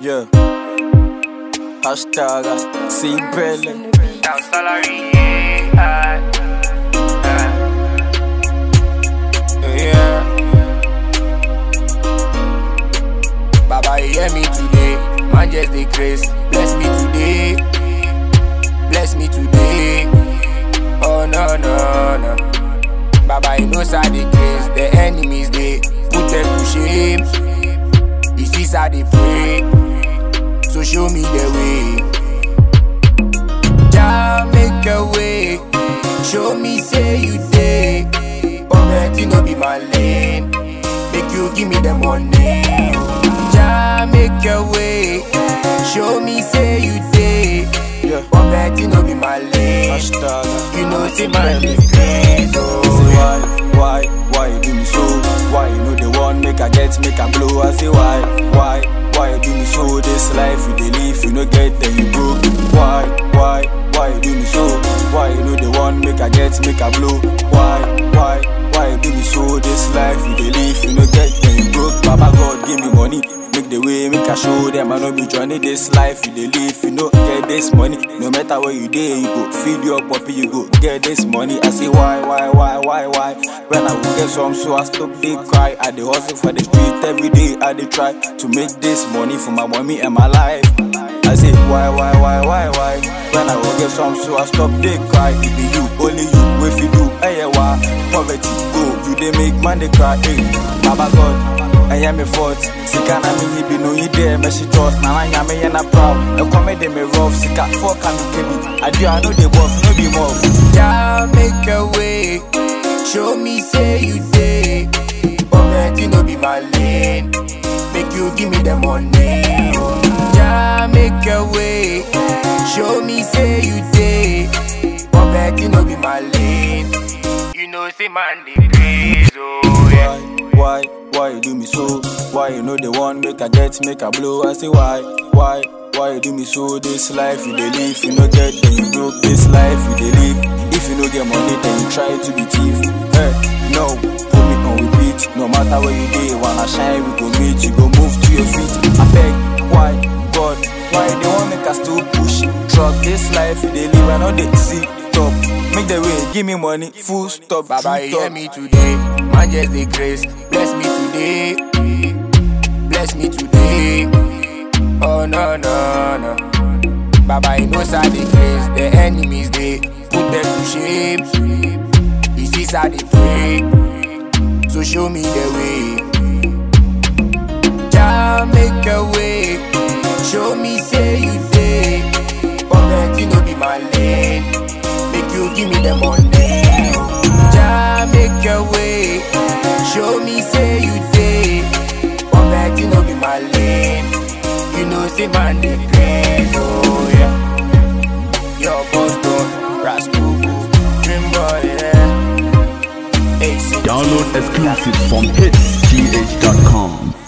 Yeah. Hashtag see Bella. Down salary, yeah. Yeah. Baba, you hear me today. Man, just the grace. Bless me today. Bless me today. Oh, no, no, no. Baba, you know, side the grace. The enemies, they put them to shame. You see, side they pray. So show me the way. Jah make a way. Show me, say you day. Poverty no be my lane. Make you give me the money. Jah make a way. Show me, say you day. Yeah. Poverty no be my lane. Hashtag. You know, see my grace. Say Oh, why, why, why you do me so? Why you know the one make I get, make I blow? I say why, why, why you do me so? This life you dey live, you no get, then you broke. Why, why, why you do me so? Why you know the one make I get, make I blow? Why, why, why you do me so? This life you dey live, you no get, then you broke. Baba God give me money. Make the way, make I show them I know be journey this life you dey live, you know get this money. No matter where you dey, you go feed your puppy, you go get this money. I say why, why, why, why, why? When I will get some, so I stop they cry. I dey hustle for the street every day. I dey try to make this money for my mommy and my life. I say why, why, why, why, why? When I will get some, so I stop they cry. It be you, only you, if you do, hey, yeah, why? Poverty go, you dey make man they cry. Hey, Baba God. ɛyɛ me fault sika na menyi bi no yi dɛ mɛhye jos na na nyame yɛ na proud ɛkɔme de me rough sika fɔ ka me ka bi adeɛ a no de bɔf no be mɔf Jah make a way. Show me, say you day. Poverty no be my lane. Make you give me the money. Jah make a way. Show me, say you day. Poverty no be my lane. You know, say man dey praise, oh yeah. why why why you do me so why you know the one make i get make i blow i say why why why you do me so this life you dey live you no get then you broke this life you dey live if you no get money then you try to be thief hey no put me on repeat no matter where you dey wanna shine we go meet you go move to your feet abeg why god why you dey wan make i still push truck this life you dey live i no dey see top make the way give me money full stop Baba, true you hear talk. me today. Man, just the grace. Bless me today. Bless me today. Oh, no, no, no. Baba, you know, side the grace. The enemies, they put them to shame. You see, side they pray. So show me the way. Jah make a way. Show me, say you day. Poverty no be my lane. Make you give me the money. Jah make a way. Show me, say you day. Poverty no be my lane. You know, say man dey praise, oh yeah. Your boss don't rascal, dream boy, yeah. Hey, see, Download exclusive from hitsgh.com.